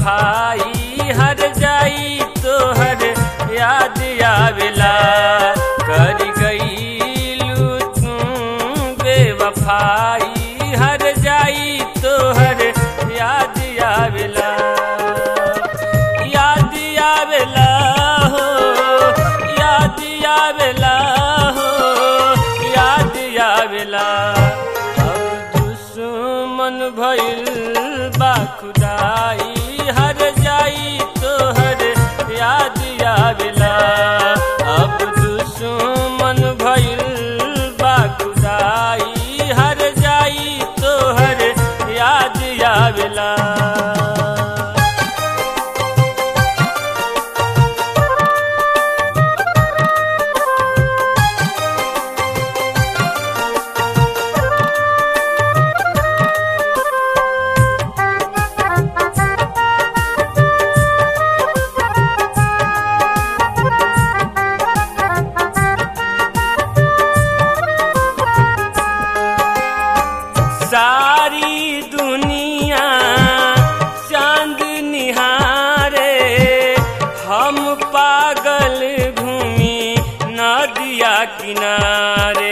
बेवफाई हर जाई तोहर याद आवेला कर गईलू तू बेवफाई हर जाई तोहर याद आवेला याद आवेला हो याद आवेला हो याद आवेला अब दुश्मन भइल बा खुदाई हर जाई तोहर याद आवेला अब दुश्मन भइल बा खुदाई हर जाई तोहर याद आवेला सारी दुनिया चांद निहारे हम पागल घूमी नदिया किनारे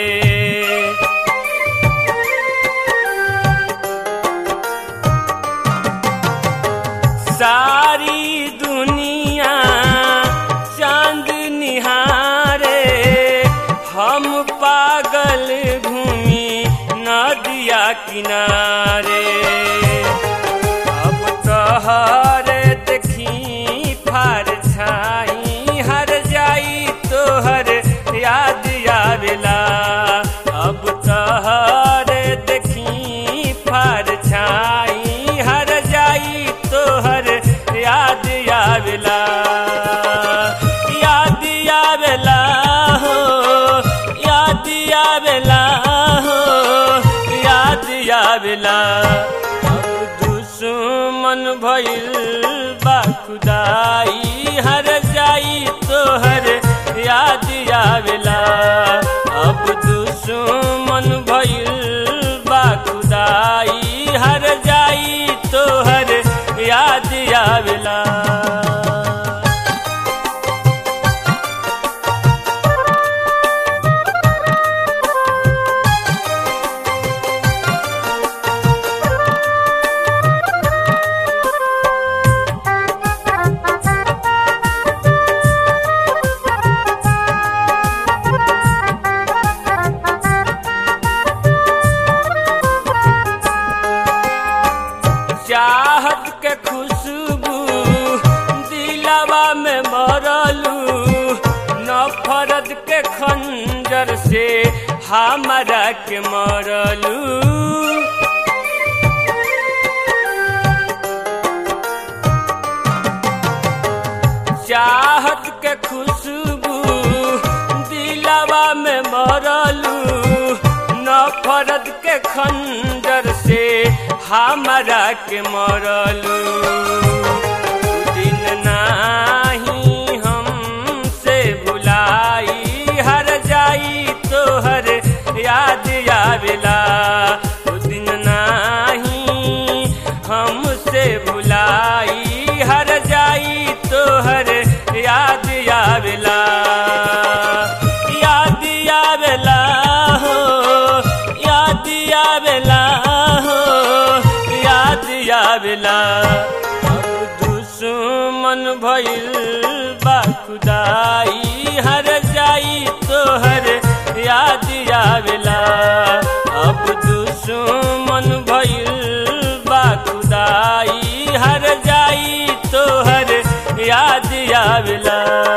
सारी दुनिया चांद निहारे हम पागल घूमी नदिया किनारे अब तोहरे देखी फार छाई हर जाई तोहर याद आवेला अब तोहरे देखी फार छाई हर जाई तोहर याद आवेला याद आवेला हो याद आवेला हो याद आवेला अब दुश्मन भइल बा खुदाई हर जाई तोहर याद आवेला अब दुश्मन भइल बा खुदाई हर जाई तोहर याद आवेला चाहत के खुशबू दिलावा में मरलू नफरत के खंजर से हमारा के मरलू चाहत के खुशबू दिलावा में मरलू नफरत के खंजर से हमारा के मरलू दिन नाही हमसे भुलाई हर जाई तोहर याद आवेला उ दिन नाही हमसे भुलाई हर जाई तोहर याद आवेला याद आवेला हो याद आवेला हो याद आवेला अब दुश्मन भइल बा खुदाई हर जाई तोहर याद आवेला अब दुश्मन भइल बा खुदाई हर जाई तोहर याद आवेला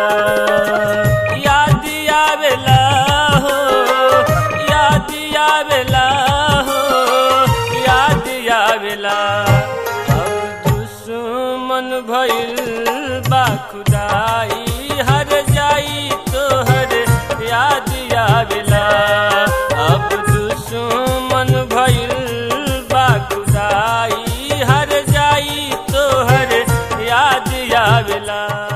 याद आवेला हो याद आवेला हो याद आवेला अब दुश्मन भइल बा खुदाई हर जाई तोहर याद आवेला अब दुश्मन भइल बा खुदाई हर जाई तोहर याद आवेला